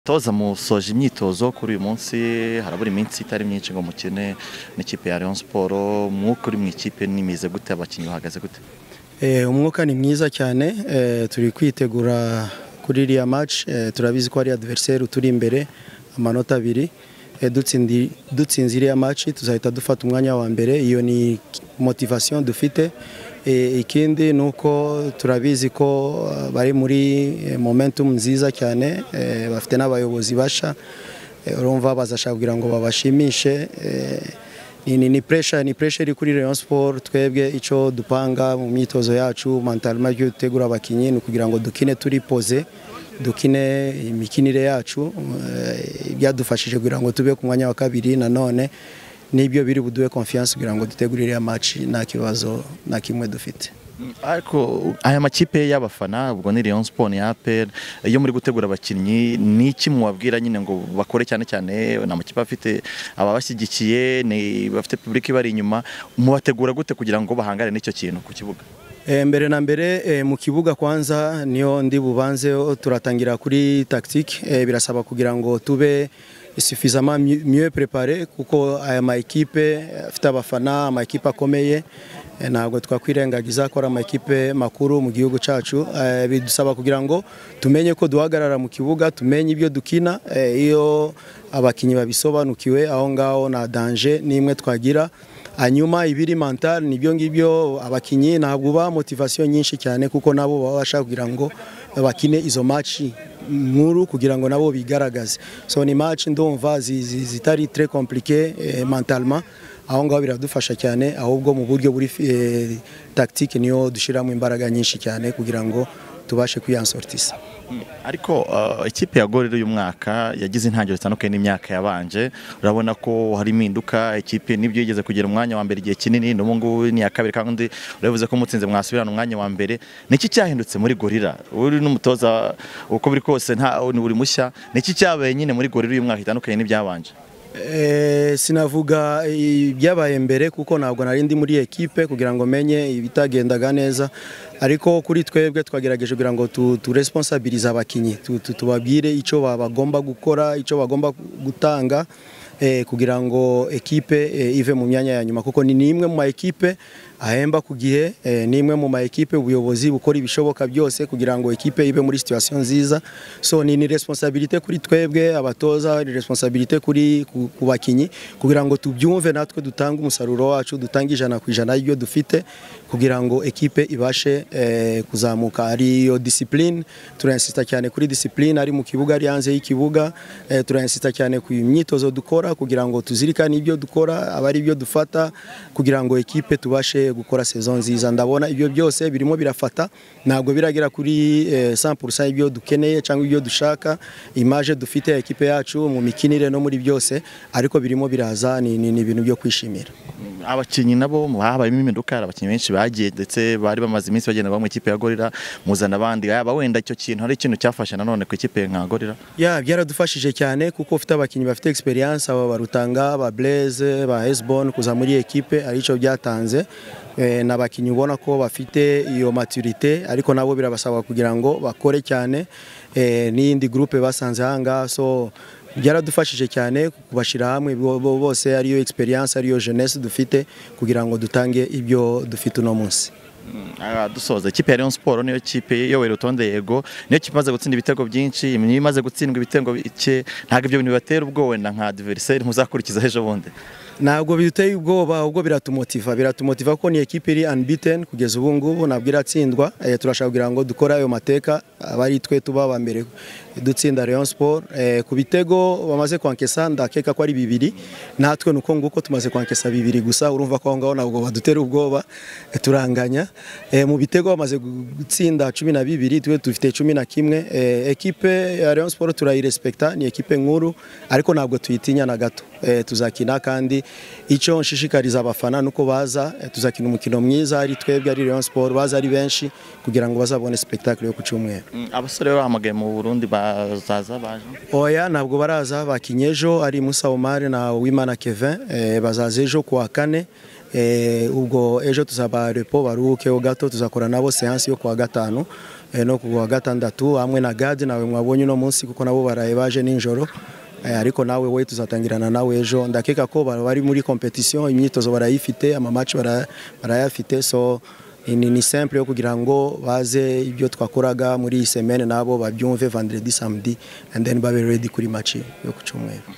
toza musoje imyitozo kuri uyu munsi harabura iminsi itari myinshi ngo mukine n'ikipe ya Rayon Sport mwuka uri mu ikipe n'imize gute abakinnyi bahagaze gute umwuka ni mwiza cyane turi kwitegura kuri iriya match turabizi ko ari adversaire turi imbere amanota abiri dutsinze iriya match tuzahita dufata umwanya wa mbere iyo ni motivation dufite ikindi ni uko turabizi ko bari muri momentum nziza cyane bafite n'abayobozi basha urumva bazashaka kugira ngo babashimishe ni pressure ni pressure iri kuri Rayon Sport twebwe icyo dupanga mu myitozo yacu mentalima yo gutegura abakinnyi ni ukugira ngo dukine turi poze dukine imikinire yacu byadufashije kugira ngo tube ku mwanya wa kabiri nanone nibyo biri buduhe confiance kugira ngo dutegurire match nta kibazo na kimwe dufite ariko aya makipe y'abafana ubwo ni Rayon Sport ya APR iyo muri gutegura abakinnyi ni iki mubabwira nyine ngo bakore cyane cyane ni amakipe afite ababashyigikiye bafite public bari inyuma mubategura gute kugira ngo bahangane n'icyo kintu ku kibuga mbere na mbere mu kibuga kwanza niyo ndi bubanze turatangira kuri tactique birasaba kugira ngo tube suffisamment mieux préparé kuko aya ma equipe afite abafana ama equipe akomeye ntabwo twakwirengagiza ko ari ama equipe makuru mu gihugu cyacu bidusaba kugira ngo tumenye ko duhagarara mu kibuga tumenye ibyo dukina iyo abakinnyi babisobanukiwe aho ngaho nta danger n'imwe twagira hanyuma ibiri mental nibyo ngibyo abakinnyi ntabwo uba motivasiyo nyinshi cyane kuko nabo baba bashaka kugira ngo bakine izo maci nkuru kugira ngo nabo bigaragaze so ni maci ndumva zitari tre komplike mentalma aho ngaho biradufasha cyane ahubwo mu buryo buri tactique niyo dushyiramo imbaraga nyinshi cyane kugira ngo tubashe kuyansortisa ariko ikipe ya gorero uyu mwaka yagize intangiriro zitandukanye n'imyaka yabanje urabona ko hari impinduka ikipe nibyo yigeze kugira umwanya wa mbere igihe kinini n'ubu ngubu ni iya kabiri kandi urabivuze ko umutsinze mwasubirana umwanya wa mbere niki cyahindutse muri gorira uri n'umutoza uko biri kose nta buri mushya niki cyabaye nyine muri gorira uyu mwaka itandukanye n'ibyabanje sinavuga ibyabaye mbere kuko ntabwo nari ndi muri ekipe kugira ngo menye ibitagendaga neza ariko kuri twebwe twagerageje kugira ngo turesponsabirize abakinnyi tubabwire icyo bagomba gukora icyo bagomba gutanga kugira ngo ekipe ive mu myanya ya nyuma kuko ni imwe mu ma ekipe ahemba ku gihe ni imwe mu ma ekipe ubuyobozi bukora ibishoboka byose kugira ngo ekipe ibe muri situwasiyo nziza so ni ni responsabilite kuri twebwe abatoza ni responsabilite kuri ku bakinnyi kugira ngo tubyumve natwe dutange umusaruro wacu dutange ijana ku ijana y'ibyo dufite kugira ngo ekipe ibashe kuzamuka ariyo disipurine turayasisita cyane kuri disipurine ari mu kibuga ari hanze y'ikibuga turayasisita cyane ku myitozo dukora kugira ngo tuzirikane ibyo dukora aba ari byo dufata kugira ngo ekipe tubashe gukora sezo nziza ndabona ibyo byose birimo birafata ntabwo biragera kuri 100% ibyo dukeneye cyangwa ibyo dushaka imaje dufite ekipe yacu mu mikinire no muri byose ariko birimo biraza ni ibintu byo kwishimira abakinnyi nabo habayemo impinduka abakinnyi benshi bagiye ndetse bari bamaze iminsi bagenda bamwe ikipe ya gorira muzana abandi yaba wenda icyo kintu hari ikintu cyafashe nanone ku ikipe nka gorira ya byaradufashije cyane kuko ufite abakinnyi bafite experience aba barutanga ba Blaise ba Hesbon kuza muri ekipe arico byatanze n'abakinnyi ubona ko bafite iyo maturite ariko nabo birabasaba kugira ngo bakore cyane n'iyindi groupe basanze ahangaha so byaradufashije cyane kubashyira hamwe bose ariyo experience ariyo jeunesse dufite kugira ngo dutange ibyo dufite uno munsi dusoza ikipe ya Rayon Sport niyo kipe yowera urutonde yego niyo kipe imaze gutsinda ibitego byinshi niyo imaze gutsindwa ibitego bike ntabwo ibyo bintu bibatera ubwoba wenda nka adversaire muzakurikiza ejo bundi ntabwo biteye ubwoba ahubwo biratumotiva biratumotiva ko ni ekipe iri unbeaten kugeza ubu ngubu ntabwo iratsindwa turashaka kugira ngo dukore ayo mateka aba ari twe tuba aba mbere dutsinda Rayon Sport ku bitego bamaze kwankesa ndakeka ko ari bibiri natwe nuko nguko tumaze kwankesa bibiri gusa urumva ko aho ngaho ntabwo badutera ubwoba turanganya mu bitego bamaze gutsinda cumi na bibiri twe dufite cumi na kimwe ekipe ya Rayon Sport turayirespekta ni ekipe nkuru ariko ntabwo tuyitinya na gato tuzakina kandi icyo nshishikariza abafana nuko baza tuzakina umukino mwiza ari twebwe ari Rayon Sport baza ari benshi kugira ngo bazabone spectacle yo ku cyumweru abasore bahamagaye mu Burundi bazaza baje oya ntabwo baraza bakinyejo ari Musa Omar na Wimana Kevin bazaza ejo kuwa kane Eh, ubwo ejo tuzaba repo baruhukeho gato tuzakora nabo seansi yo kuwa gatanu eh, no kuwa gatandatu hamwe na gadi nawe mwabonye uno munsi kuko nabo baraye baje ninjoro Eh, ariko nawe we tuzatangirana nawe ejo ndakeka ko ba- bari muri competition imyitozo barayifite ama match bara- barayafite so ni, ni simple yo kugira ngo baze ibyo twakoraga muri iyi semaine nabo babyumve vendredi samedi and then babe ready kuri match yo ku cyumweru